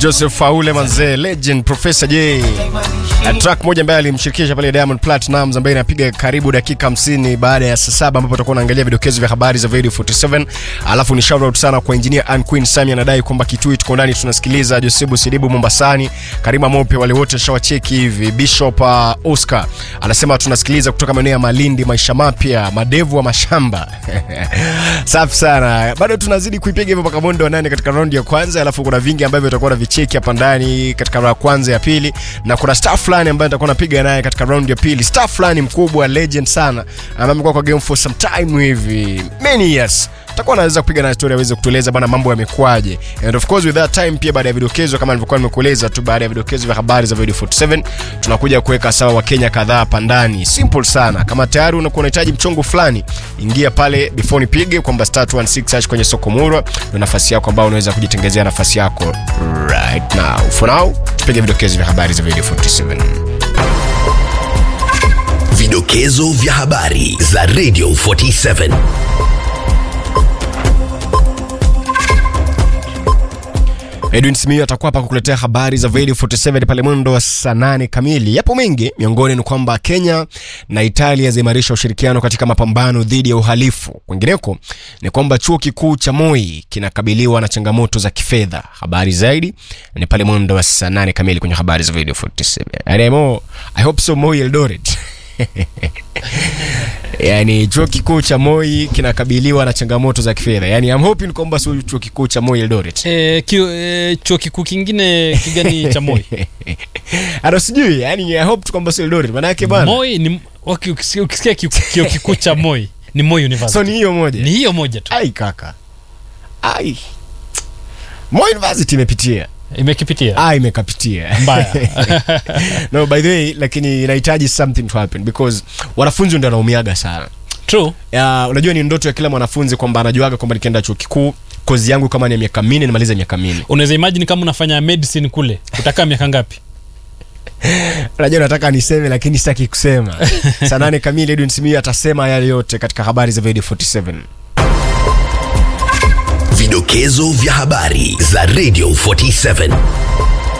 Joseph Faule manzee, legend Professor J. Na track moja ambaye alimshirikisha pale Diamond Platnumz ambaye inapiga karibu dakika 50 baada ya saa saba ambapo tutakuwa naangalia vidokezo vya habari za Radio 47. Alafu ni shout out sana kwa engineer Ann Queen Sami anadai kwamba Kitui tuko ndani tunasikiliza Josebu Sidibu Mombasani, Karima Mope wale wote shawacheki hivi. Bishop uh, Oscar anasema tunasikiliza kutoka maeneo ya Malindi, maisha mapya, madevu wa mashamba. Safi sana. Bado tunazidi kuipiga hivyo mpaka mwendo wa nane katika raundi ya kwanza, alafu kuna vingi ambavyo tutakuwa na vicheki hapa ndani katika round ya kwanza ya pili, na kuna star fulani ambaye nitakuwa napiga naye katika round ya pili, star fulani mkubwa, legend sana, ambaye amekuwa kwa game for some time hivi many years takuwa naweza kupiga na story aweze kutueleza bana mambo yamekuaje, and of course with that time pia, baada ya vidokezo kama nilivyokuwa nimekueleza tu, baada ya vidokezo vya habari za Radio 47 tunakuja kuweka sawa Wakenya kadhaa hapa ndani. Simple sana, kama tayari unakuwa unahitaji mchongo fulani, ingia pale before nipige kwamba star 216 hash kwenye soko Murwa, ndio nafasi yako ambayo unaweza kujitengezea nafasi yako right now. For now tupige vidokezo vya habari za Radio 47. Vidokezo vya habari za Radio 47. Edwin Simiyu atakuwa hapa kukuletea habari za Radio 47 pale mwendo wa saa nane kamili. Yapo mengi, miongoni ni kwamba Kenya na Italia zaimarisha ushirikiano katika mapambano dhidi ya uhalifu. Kwingineko ni kwamba chuo kikuu cha Moi kinakabiliwa na changamoto za kifedha. Habari zaidi ni pale mwendo wa saa nane kamili kwenye habari za Radio 47. Anemo, I hope so Moi Eldoret. Yani chuo kikuu cha Moi kinakabiliwa na changamoto za kifedha. Yani I'm hoping kwamba sio chuo kikuu cha Moi Eldoret. Eh, kio, eh, chuo kikuu kingine kigani cha Moi? Ado sijui, yani I hope tu kwamba sio Eldoret. Maana yake bana. Moi ni waki- ukisikia ukisikia kio kio kikuu cha Moi ni Moi University. So ni hiyo moja. ni hiyo moja tu Ai kaka. Ai. Moi University imepitia. imekipitia Ah, imekapitia. mbaya. no, by the way, lakini inahitaji something to happen because wanafunzi ndio wanaumiaga sana. True. Ya, unajua ni ndoto ya kila mwanafunzi kwamba anajuaga kwamba nikienda chuo kikuu kozi yangu kama ni ya miaka minne nimalize miaka minne. Unaweza imagine kama unafanya medicine kule utakaa miaka ngapi? Unajua nataka niseme lakini sitaki kusema. Saa nane kamili Edwin Simiyu atasema yale yote katika habari za Radio 47. Vidokezo vya habari za Radio 47.